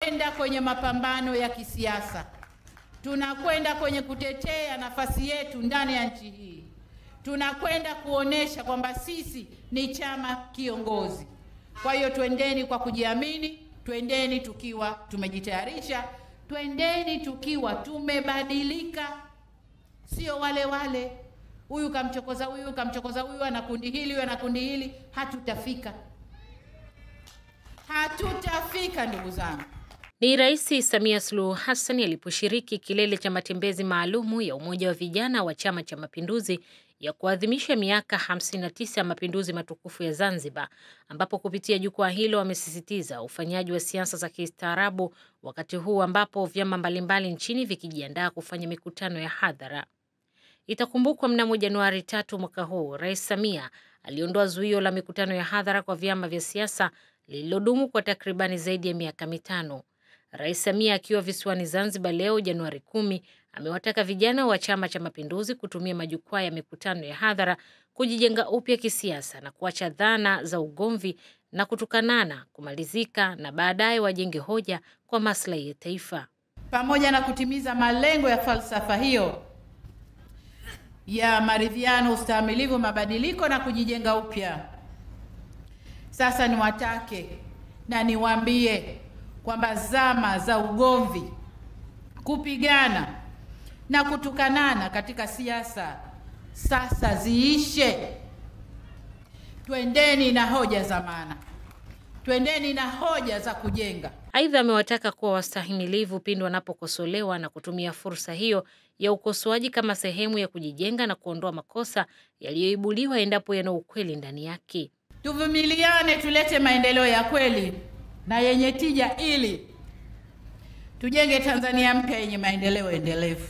tunakwenda kwenye mapambano ya kisiasa, tunakwenda kwenye kutetea nafasi yetu ndani ya nchi hii, tunakwenda kuonesha kwamba sisi ni chama kiongozi. Kwa hiyo twendeni kwa kujiamini, twendeni tukiwa tumejitayarisha, twendeni tukiwa tumebadilika, sio wale wale, huyu kamchokoza huyu, kamchokoza huyu, ana kundi hili, huyu ana kundi hili. Hatutafika, hatutafika ndugu zangu. Ni Rais Samia Suluhu Hassan aliposhiriki kilele cha matembezi maalumu ya Umoja wa Vijana wa Chama cha Mapinduzi ya kuadhimisha miaka 59 ya mapinduzi matukufu ya Zanzibar, ambapo kupitia jukwaa hilo wamesisitiza ufanyaji wa siasa za kistaarabu wakati huu ambapo vyama mbalimbali nchini vikijiandaa kufanya mikutano ya hadhara. Itakumbukwa mnamo Januari tatu mwaka huu Rais Samia aliondoa zuio la mikutano ya hadhara kwa vyama vya siasa lililodumu kwa takribani zaidi ya miaka mitano. Rais Samia akiwa visiwani Zanzibar leo Januari kumi amewataka vijana wa Chama cha Mapinduzi kutumia majukwaa ya mikutano ya hadhara kujijenga upya kisiasa na kuacha dhana za ugomvi na kutukanana kumalizika na baadaye wajenge hoja kwa maslahi ya taifa. Pamoja na kutimiza malengo ya falsafa hiyo ya maridhiano, ustahimilivu, mabadiliko na kujijenga upya, sasa niwatake na niwaambie kwamba zama za ugomvi, kupigana na kutukanana katika siasa sasa ziishe. Twendeni na hoja za maana, twendeni na hoja za kujenga. Aidha, amewataka kuwa wastahimilivu pindi wanapokosolewa na kutumia fursa hiyo ya ukosoaji kama sehemu ya kujijenga na kuondoa makosa yaliyoibuliwa endapo yana ukweli ndani yake. Tuvumiliane, tulete maendeleo ya kweli na yenye tija ili tujenge Tanzania mpya yenye maendeleo endelevu.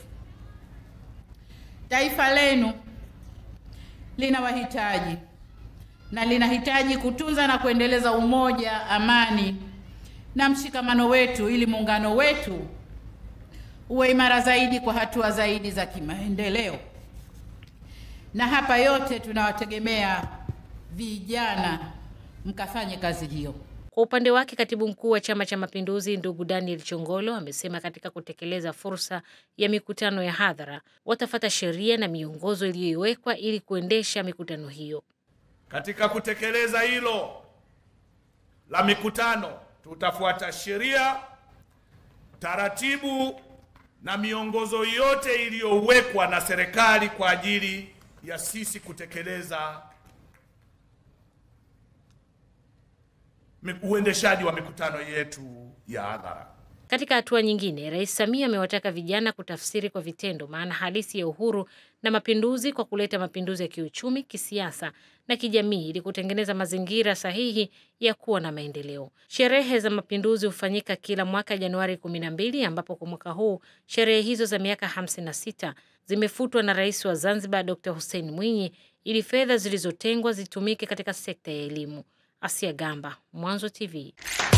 Taifa lenu linawahitaji na linahitaji kutunza na kuendeleza umoja, amani na mshikamano wetu ili muungano wetu uwe imara zaidi kwa hatua zaidi za kimaendeleo. Na hapa yote tunawategemea vijana mkafanye kazi hiyo. Kwa upande wake katibu mkuu wa Chama cha Mapinduzi ndugu Daniel Chongolo amesema katika kutekeleza fursa ya mikutano ya hadhara watafata sheria na miongozo iliyowekwa ili kuendesha mikutano hiyo. Katika kutekeleza hilo la mikutano, tutafuata sheria, taratibu na miongozo yote iliyowekwa na serikali kwa ajili ya sisi kutekeleza uendeshaji wa mikutano yetu ya hadhara. Katika hatua nyingine, Rais Samia amewataka vijana kutafsiri kwa vitendo maana halisi ya uhuru na mapinduzi kwa kuleta mapinduzi ya kiuchumi, kisiasa na kijamii ili kutengeneza mazingira sahihi ya kuwa na maendeleo. Sherehe za mapinduzi hufanyika kila mwaka Januari 12 ambapo kwa mwaka huu sherehe hizo za miaka 56 zimefutwa na Rais wa Zanzibar Dr. Hussein Mwinyi ili fedha zilizotengwa zitumike katika sekta ya elimu. Asia Gamba, Mwanzo TV.